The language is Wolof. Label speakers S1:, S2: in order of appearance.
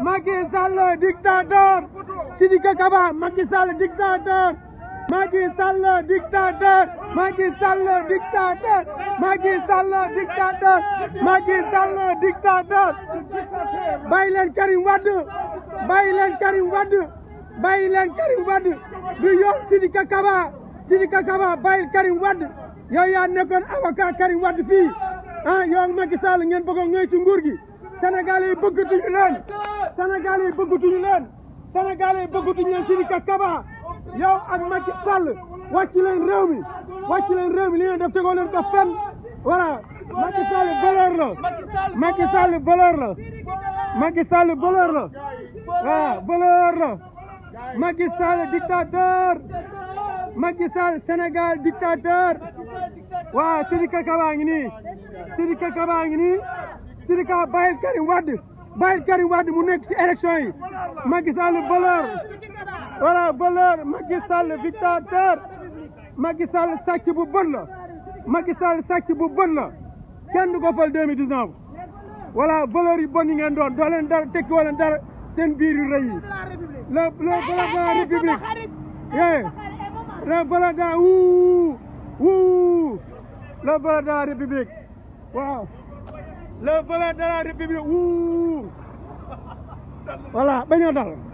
S1: Macky Sall dictateur Sidiki Kaba Macky Sall dictateur Macky Sall dictateur Macky Sall dictateur Macky Sall dictateur Macky Sall dictateur bàyyi leen Karim Wade bàyyi leen Karim Wade bàyyi leen Karim Wade du yoon Sidiki Kaba Sidiki Kaba bàyyi Karim Wade yow yaa nekkoon avocat Karim Wade fii ah yow ak Macky Sall ngeen bëgg a ngëy ci nguur gi Sénégal yi bëggatuñu leen Sénégal yi bëggatuñu leen Sénégal yi bëggatuñu leen Sidiki Kaba yow ak Macky Sall wàcc leen réew mi wàcc leen réew mi li ngeen def tegoo leen ko fenn voilà Macky Sall voleur la Macky Sall voleur la Macky Sall voleur la waaw voleur la Macky Sall dictateur Macky Sall Sénégal dictateur waaw Sidiki Kaba ngi nii Sidiki Kaba ngi nii Sidiki bàyyil Karim Wade bàyyil Karim Wade mu nekk ci élection yi Macky Sall voleur voilà voleur Macky Sall dictateur Macky Sall sàcc bu bon la Macky Sall sàcc bu bon la kenn du ko fal 2019 voilà voleur yi bon yi ngeen doon doo leen dara tekki woo leen dara seen biir yu rëy yi le le voleur de la république eh le voleur de la wuu wuu le voleur de la république waaw le voleur de la république wuu voilà bañoo dal